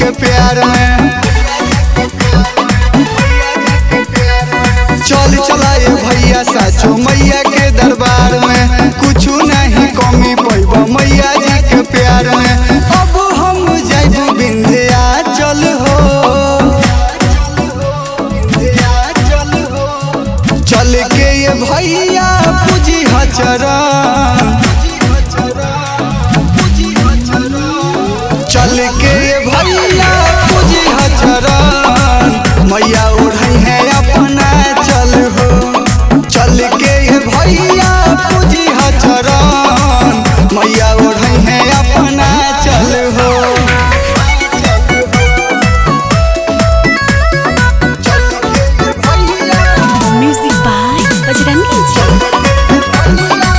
के प्यार में चल चलाए भैया साचो मैया के दरबार में कुछ नहीं कमी पैब मैया जी के प्यार में अब हम जाइब बिंध्या चल हो चल के ये भैया पूजी हचरण चल के ये भैया पूजी हचरण मैया ओढ़ई है अपना चल हो चल के ये भैया पूजी हचरण मैया ओढ़ई है अपना चल हो चल के ये भैया Music by Bajrangi Ji.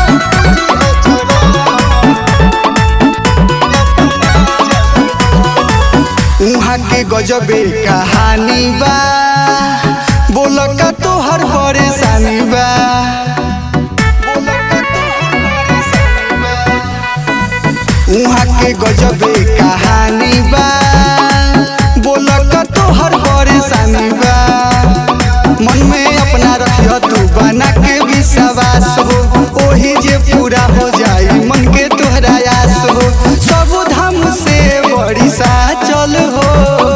उहाँ के गजबे कहानी बा बोल का तोहर परेशानी बा उहाँ के गजबे कहानी बा बोल का तोहर परेशानी बा मन में अपना रखियो तू बना के विश्वास हो ओही जे पूरा हो जाई मन के तोहरा आस हो सब धाम से बड़ी सा चल हो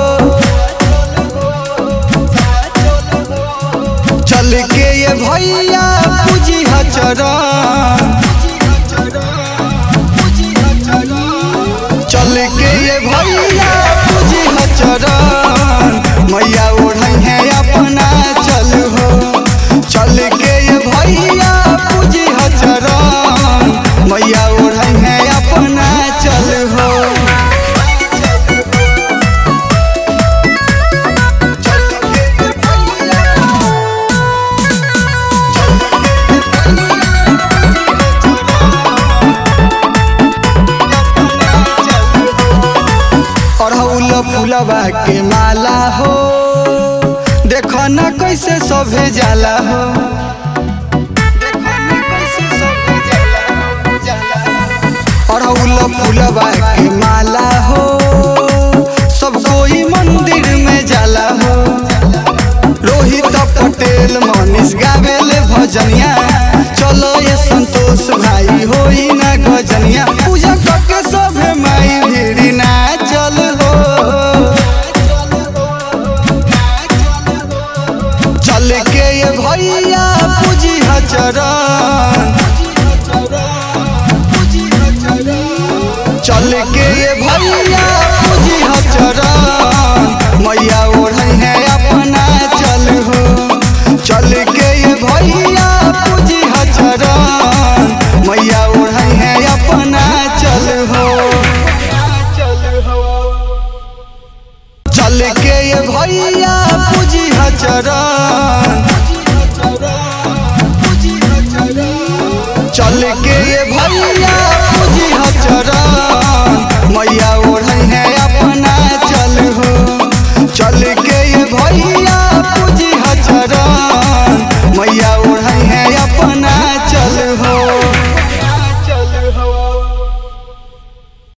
चल के ये भैया पूजी हचरण चल के ये भैया पूजी हचरण मैया ओढ़ई है अपना चल हो चल के ये भैया पूजी हचरण मैया ओढ़ई है अपना चल हो चल के ये भैया अड़हुल फुलवा के माला हो देखो न कैसे सभे जाला हो अड़हुल फुलवा के माला हो सब कोई मंदिर में जाला हो रोहित पटेल मनीष गावेल भजनिया चलो ये संतोष भाई होई ना गजनिया पूजा करके सभे माई भीड़ी ना चल हो चल के ये भैया पूजी हचरण चल के ये भैया पूजी हचरण मैया ओढ़ई है अपना चल हो चल के ये भैया पूजी हचरण मैया ओढ़ई है अपना चल हो चल के ये भैया पूजी हचरण चल के ये भैया पूजी हचरण मैया ओढ़ई है अपना चल हो चल के ये भैया पूजी हचरण मैया